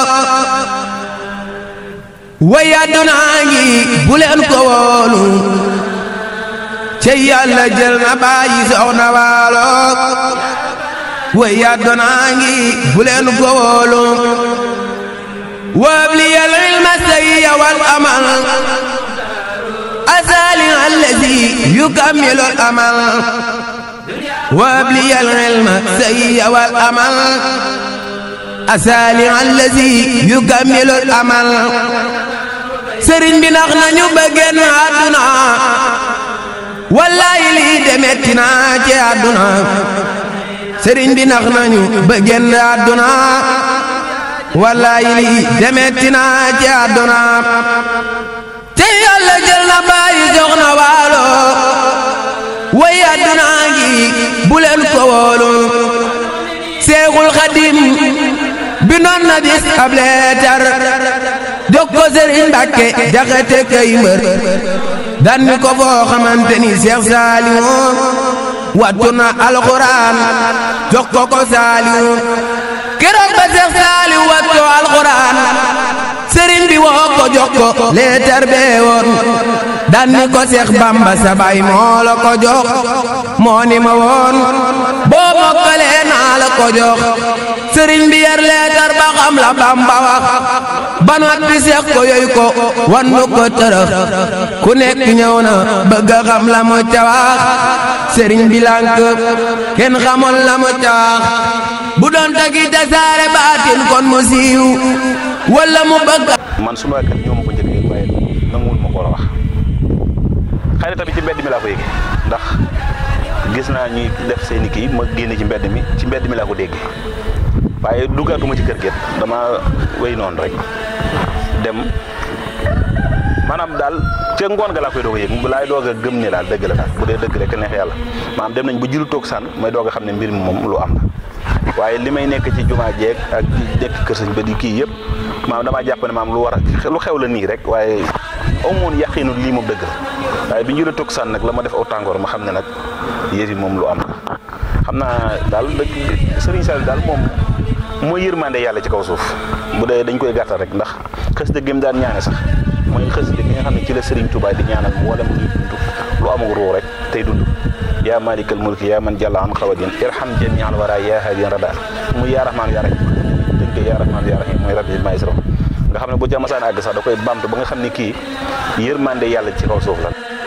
way àddunaa ngi bu leen ko wóolu te yàlla jël na bàyyi soxna waalo way àddunaa ngi bu leen ko wóolu wabli al ilma sayya wal amal asali allazi yukammilu al amal وابلي العلم سي والأمل أسالي الذي يكمل الأمل سرين بنغنا نبغن عدنا والله لي دمتنا جي عدنا سرين بنغنا نبغن عدنا والله لي دمتنا جي عدنا تي الله جلنا باي جغنا والو way àdduna ngi bu leen ko wóolu seexul xadim bi noon na bis ab leetar jox ko sëriñ Mbàkke jaxate kay mbër dan mi ko foo xamante ni Seex Saaliwu wattu na alxuraan jox ko ko Saaliwu keroog ba Seex Saaliwu wattu alxuraan sëriñ bi woo ko jox ko leetar bee woon dan ni ko Seex Bamba sa baay moo la ko jox moo ni ma woon boo mokkalee naa la ko jox sëriñ bi yar leetar ba xam la Bamba wax ba noppi Seex ko yoy ko wan nu ko tërëx ku nekk ñëw na bëgg a xam la mu ca wax sëriñ bi lànk kenn xamul la mu ca wax bu doon tagi tasaare baatin kon mu siiw wala mu bëgg man suma kër ñoo ma ko njëkk yëg waaye nanguwul ma ko la wax xëy na tamit ci mbedd mi laa ko yëgee ndax gis naa ñuy def seeni kii ma génne ci mbedd mi ci mbedd mi laa ko déggee waaye duggaatuma ci kër gi dama wéy noonu rek dem maanaam daal ca ngoon ga laa koy doog a yëg laay doog a gëm ne daal dëgg la daal bu dee dëgg rek neex yàlla maanaam dem nañ ba jilu toog sànn may doog a xam ne mbir mi moom lu am la waaye li may nekk ci jumaa jeeg ak di nekk kër sañ ba di kii yëpp maanaam damaa jàpp ne maam lu war a lu xew la nii rek waaye amoon yàqiinu lii moom dëgg la waaye bi ñu la toog sànn nag la ma def aw tàngoor ma xam ne nag yëf yi moom lu am la xam naa daal dëgg Serigne Sall daal moom mooy yërmande yàlla ci kaw suuf bu dee dañ koy gàttal rek ndax xës dëgg gi mu daan ñaane sax mooy xës dëgg gi nga xam ne ci la Serigne Touba di ñaanal wala mu ñuy dund lu amul ruu rek tey dund yaa malikal mulki yaa man jàlla an xawadin irham jami al wara yaa hadiyan rada muy yaa rahmaan yaa rahim tënk yaa rahmaan yaa rahim mooy rabbi maay siro nga xam ne bu ca masaan àgg sax da koy bamtu ba nga xam ne kii yërmande yàlla ci kaw suuf la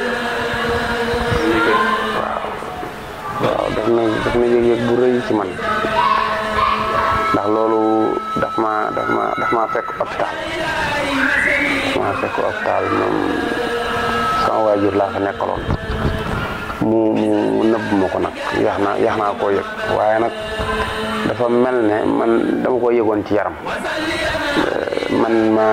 waaw daf na daf na yëg-yëg bu rëy ci man ndax loolu daf ma daf ma daf ma fekk hôpital daf ma fekk hôpital moom sama waajur laa fa nekkaloon mu mu nëbb ma ko nag yax naa yax naa koo yëg waaye nag dafa mel ne man dama ko yëgoon ci yaram man ma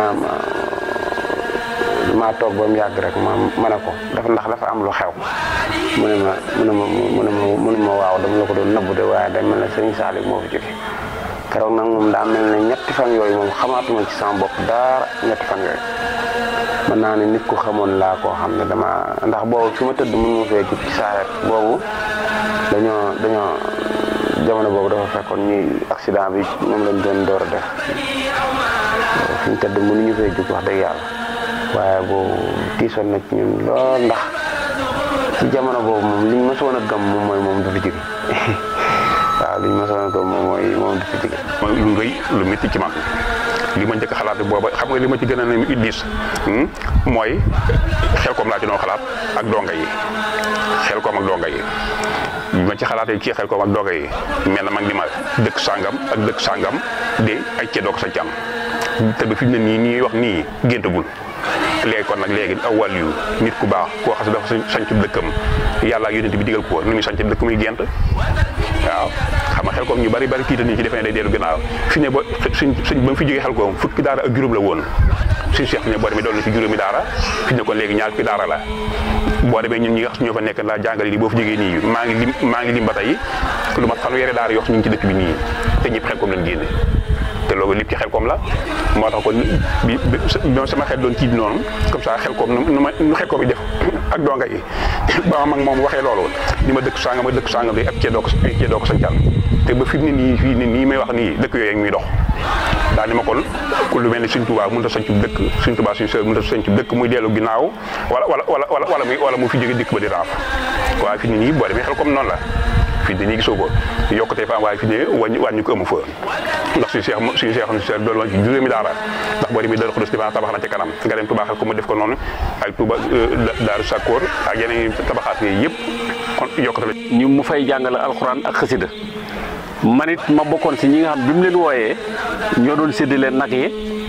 maa toog ba mu yàgg rek ma ma ne ko dafa ndax dafa am lu xew mu ne ma mu ne ma mu ne ma mu ne ma waaw dama la ko doon nëbbu de waaye day mel ne sëñ Saliou moo fi jóge keroog nag moom daa mel ne ñetti fan yooyu moom xamaatuma ci sama bopp dara ñetti fan yooyu mën naa ne nit ku xamoon laa koo xam ne dama ndax boobu fi ma tëdd mën ma fee jug ci saaret boobu dañoo dañoo jamono boobu dafa fekkoon ñuy accident bi moom lañ doon door a def fi ñu tëdd mënuñu fee jug wax dëgg yàlla waaye boobu tiisoon na ci ñun lool ndax ci jamono boobu moom liñ mësoon a gëm moom mooy moom du fi jóge waaw liñ mësoon a gëm moom mooy moom du fi jóge mooy lu rëy lu métti ci man li ma njëkk xalaat booba xam nga li ma ci gën a ne diis mooy xel koom laa ci doon xalaat ak donga yi xel koom ak donga yi bi ma ci xalaatee ci xel koom ak donga yi mel na mag di ma dëkk sàngam ak dëkk sàngam de ay ceddoog sa cam te ba fi mu ne nii ñuy wax nii géntagul léegi kon nag léegi aw wàll yu nit ku baax koo xam ne dafa sanc dëkkam yàlla ak yonent bi digal ko nu muy sanc dëkk muy gent waaw xam nga xel koom ñu bari bari tiita ni ci defee ne day dellu gannaaw fi ne ba suñ suñ ba mu fi jógee xel koom fukki daara ak juróom la woon suñu seex ne boo demee doon na ci juróomi daara fi ne kon léegi ñaar fukki daara la boo demee ñun ñi nga xam ñoo fa nekk laa jàngale li boo fa jógee nii maa ngi lim maa ngi lim ba tey lu mat fanweeri daara yoo xam ñu ngi ci dëkk bi nii te ñëpp xel koom lañ génne te loolu lépp ci xel koom la moo tax kon bi bi sama xel doon tiit noonu comme ça xel koom nu ma nu xel koom yi def ak donga yi ba ma mag moom waxee loolu ni ma dëkk sangam ak dëkk sangam bi ak cee doo ko cee doo ko sañcal te ba fi ni nii fii ni nii may wax nii dëkk yooyu muy dox daal ni ma kon ku lu mel ni Sëñ Tuubaa mënut a sañcu dëkk Sëñ Tuubaa suñu sœur mënut a sañcu dëkk muy dellu ginnaaw wala wala wala wala muy wala mu fi jóge dëkk ba di raaf waaye fi ni nii boo demee xel comme noonu la fii dañuy gisoo ko yokkutee fa am waaye fi ne wàññi wàññi ko amu fa ndax suñu seex suñu seex suñu seex doolu woon ci juróomi daara ndax boo demee Daaru Xudoos tabax na ci kanam nga dem Touba xel ko mu def ko noonu ak Touba Daaru Sakkoor ak yeneen tabaxaat yooyu yëpp kon yokkute la ñu mu fay jàngale alxuraan ak xasida man it ma bokkoon si ñi nga xam bi mu leen wooyee ñoo doon séddale nag yi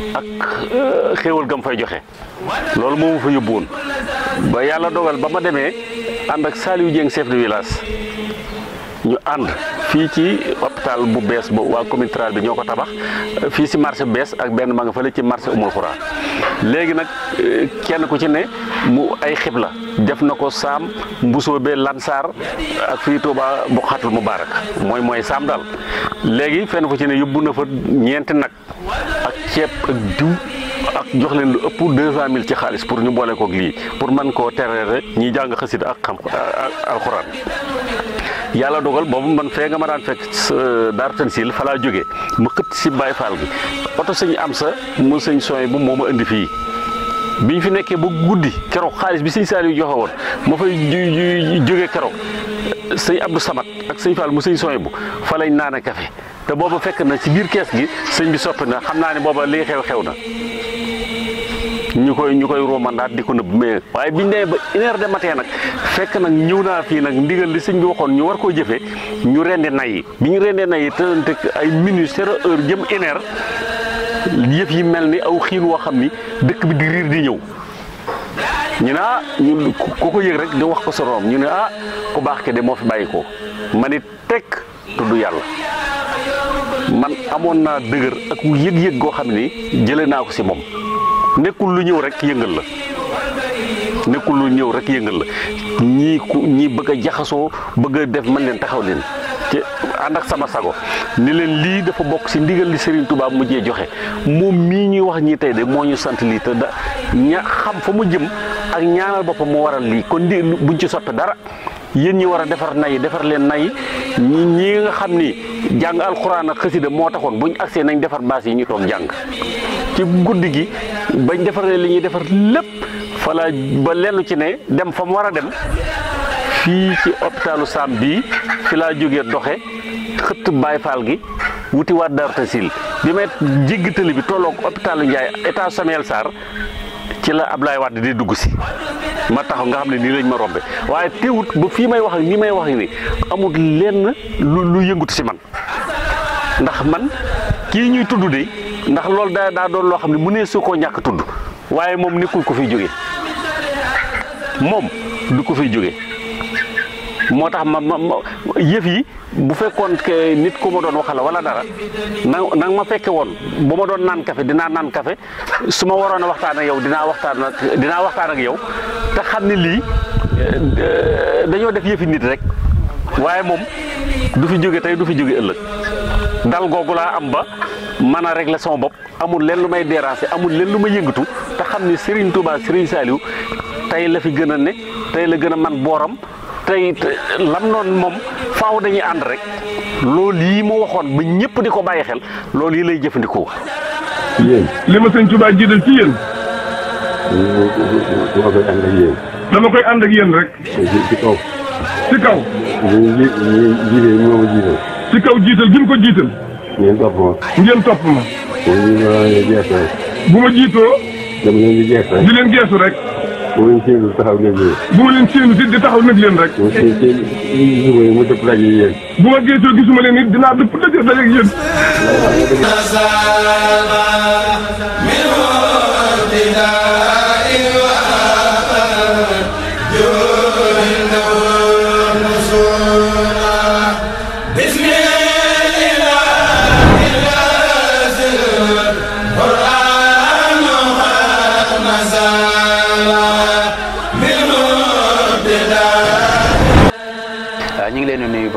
ak xéewal gam fay joxe loolu moo ma fa yóbbu woon ba yàlla dogal ba ma demee ànd ak Saliou Dieng chef de village ñu ànd fii ci hôpital bu bees ba waa commune Tral bi ñoo ko tabax fii si marché bees ak benn ma nga fële ci marché umul xuraa léegi nag kenn ku ci ne mu ay xibla def na ko saam mbusoo be lansaar ak fii Touba bu xatul mubaarak mooy mooy saam daal léegi fenn fu ci ne yóbbu na fa ñeenti nag ak ceeb ak diw ak jox leen lu ëpp deux cent mille ci xaalis pour ñu boole koog lii pour mën koo terere ñiy jàng xasida ak xam alxuraan yàlla dogal boobu man fee nga ma daan fekk Daaru Tansil fa laa jógee ma xëtt si Baay Faal gi oto sëñ am sa mu sëñ sooy bu moo ma indi fii bi ñu fi nekkee ba guddi keroog xaalis bi sëñ Saaliw joxe woon ma fay jógee keroog sëñ Abdou Samat ak sëñ Fall mu sëñ sooy bu fa lañ naan café te booba fekk na ci biir kees gi sëñ bi soppi na xam naa ne booba lii xew xew na ñu koy ñu koy romandaat di ko nëbb mais waaye biñ demee ba une heure de matin nag fekk nag ñëw naa fii nag ndigal li sëñ bi waxoon ñu war koo jëfee ñu rendi nay yi bi ñu rendee nay yi tënte ay minutes zéro heure jëm une heure yëf yi mel ni aw xiin woo xam ni dëkk bi di riir di ñëw ñu ne ah ñu ku ko yëg rek di wax ko sa room ñu ne ah ku baax ke de moo fi bàyyi ko ma ni tekk tudd yàlla man amoon naa dëgër ak yëg-yëg goo xam ni jëlee naa ko si moom nekkul lu ñëw rek yëngal la nekkul lu ñëw rek yëngal la ñii ku ñii bëgg a jaxasoo bëgg a def man leen taxaw leen ci ànd ak sama sago ni leen lii dafa bokk si ndigal li Serigne Touba mujjee joxe moom mii ñuy wax ñii tey de moo ñu sant lii te da ña xam fa mu jëm ak ñaanal boppam mu waral lii kon di buñ ci soppe dara yéen ñi war a defar nay defar leen nay ñi ñi nga xam ni jàng alxuraan ak xasida moo taxoon buñ agsee nañ defar baas yi ñu toog jàng ci guddi gi bañ defaree li ñuy defar lépp fala ba lenn ci ne dem fa mu war a dem fii ci hôpitalu Sam bii fi laa jógee doxe xëtt Baay Faal gi wuti waat Daaru Tansil bi may jéggi tëli bi tolloog hôpitalu Ndiaye état Samuel Sarr ci la Ablaye Wade di dugg si ma taxaw nga xam ne nii lañ ma rombe waaye teewut ba fii may wax nii may wax ni amul lenn lu lu yëngutu si man ndax man kii ñuy tudd de ndax loolu daa daa doon loo xam ne mu ne su koo ñàkk tudd waaye moom nekkul ko fiy jóge moom du ko fiy jóge moo tax ma ma yëf yi bu fekkoon ke nit ku ma doon waxal wala dara na na ma fekke woon bu ma doon naan café dinaa naan café su ma waroon a waxtaan ak yow dinaa waxtaan ak dinaa waxtaan ak yow te xam ne lii dañoo def yëfi nit rek waaye moom du fi jóge tey du fi jóge ëllëg dal googu laa am ba mën a régler sama bopp amul leen lu may déranger amul leen lu may yëngatu te xam ne Serigne Touba Serigne Saliou tey la fi gën a ne tey la gën a man booram tey lam noonu moom faaw dañuy ànd rek loolu yi mu waxoon ba ñëpp di ko bàyyi xel loolu yi lay jëfandikoo. yéen. li ma sëñ Touba jiital ci yéen. dama koy ànd ak yéen. dama koy ànd ak yéen rek. ci ci kaw. ci kaw. ñu ji ñu jiite moo ma jiital. ci kaw jiital gi mu ko jiital. ngeen topp ma. ngeen topp ma. ñu ñu war a geesu rek. bu ma jiitoo. dama leen di geesu rek. di leen geesu rek. bu ma leen séenu taxaw nag leen. bu ma leen séenu si di taxaw nag leen rek. bu ma seen seen gisuma leen mu dëpp daje yéen. bu ma geesoo gisuma leen it dinaa dëpp daje daje ak yéen. من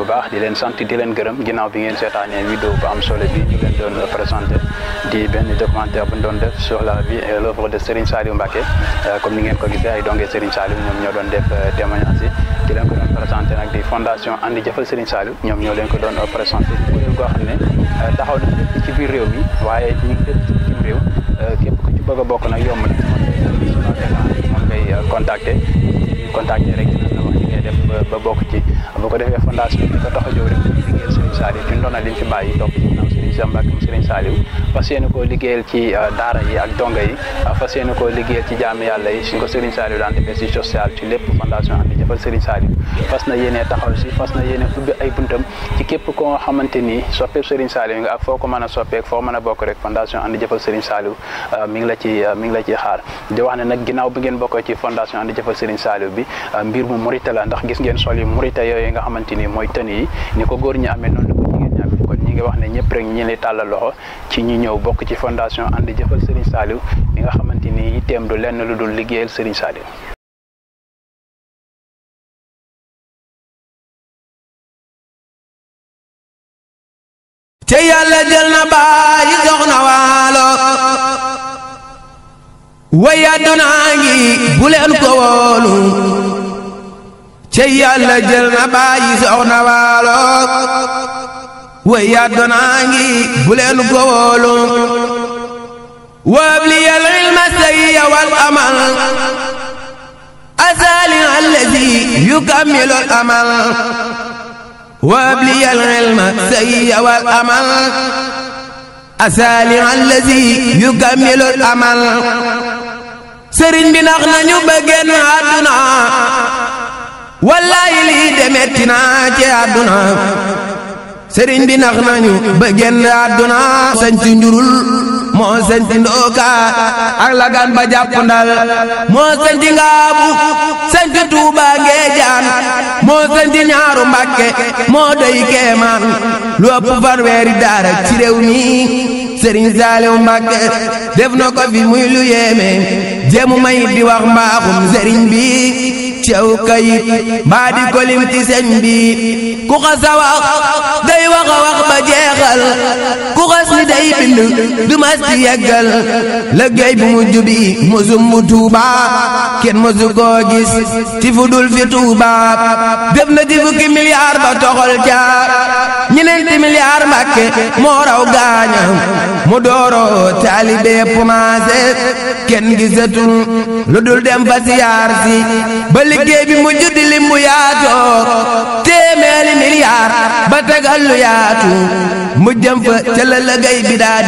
baax di leen sant di leen gërëm ginnaaw bi ngeen seetaanee vidéo bu am solo bi ñu leen doon présenté di benn documentaire bu ñu doon def sur la vie et l'œuvre de Serigne Saliou Mbacké comme ni ngeen ko gisee ay dongee Serigne Saliou ñoom ñoo doon def témoignage yi di leen ko doon présenté nag di fondation andi jëfal Serigne Saliou ñoom ñoo leen ko doon présenté kuréel goo xam ne taxaw na lépp ci biir réew mi waaye ñu ngi lépp ci biir réew képp ku ci bëgg a bokk nag yomb na moom ngay contacter contacter rek dina la wax li ngay def ba bokk ci bu ko defee fondation bi ko tax a jóg rek liggéeyal Serigne Saliou ci ndoona liñ fi bàyyi topp ci ginnaaw Serigne Cheikh Mbacké mu Serigne Saliou fas yéene koo liggéeyal ci daara yi ak donga yi fas yéene koo liggéeyal ci jaami yàlla yi suñ ko Serigne Saliou daan defee si social ci lépp fondation andi jëfal Serigne Saliou fas na yéene taxaw si fas na yéene ubbi ay buntam ci képp koo xamante ni soppeeku Serigne Saliou nga ak foo ko mën a soppeek foo mën a bokk rek fondation andi jëfal Serigne Saliou mi ngi la ci mi ngi la ci xaar di wax ne nag ginnaaw bi ngeen bokkee ci fondation andi jëfal Serigne Saliou bi mbir mu murite la ndax gis ngeen sol yi murite yooyu nga xamante ni mooy tën yi ni ko góor ñi amee noonu la ko jigéen ñi amee kon ñi ngi wax ne ñëpp rek ñi lay tàllal loxo ci ñi ñëw bokk ci fondation andi jëfal Serigne Saliou mi nga xamante ni itteem du lenn lu dul liggéeyal Serigne Saliou te yàlla jël na bàyyi soxna waalo way àddunaa ngi bu leen ko wóolu te yàlla jël na bàyyi soxna waalo way àddunaa ngi bu leen ko wóolu wabli al ilma sayya wal amal asali allazi yukammilu al amal وابلي العلم سي والأمل أسالي الذي يكمل الأمل sëriñ bi nax nañu ba génn àdduna wallaay lii demetti naa ci àdduna sëriñ bi nax nañu ba génn àdduna sañci njurul moo sañci ndooka ak lagan ba jàpp ndal moo sañci ngaabu sañci tuuba ngeejaan moo sañci ñaaru mbàkke moo doy keemaan lu ëpp fanweeri daara ci réew mi sëriñ Saaliw Mbàkke def na ko fi muy lu yéeme jéemu may di wax mbaaxum sëriñ bi cew kayit mbaa di kolim ci sëñ bi ku xas a wax day wax a wax ba jeexal ku xas ni day bind du mas ci yeggal liggéey bu mujj bi mosum bu Tuuba kenn mosu koo gis ci fu dul fi Tuuba def na ci fukki milliard ba toxal ca ñeneenti milliard Mbàkke moo raw gaaña mu dooro taalibe commencé kenn gisatul lu dul dem fa siyaar si ba liggéey bi mu juddi limbu yaatoo téeméeri milliard ba tegal lu yaatu mu jëm fa ca la liggéey bi daa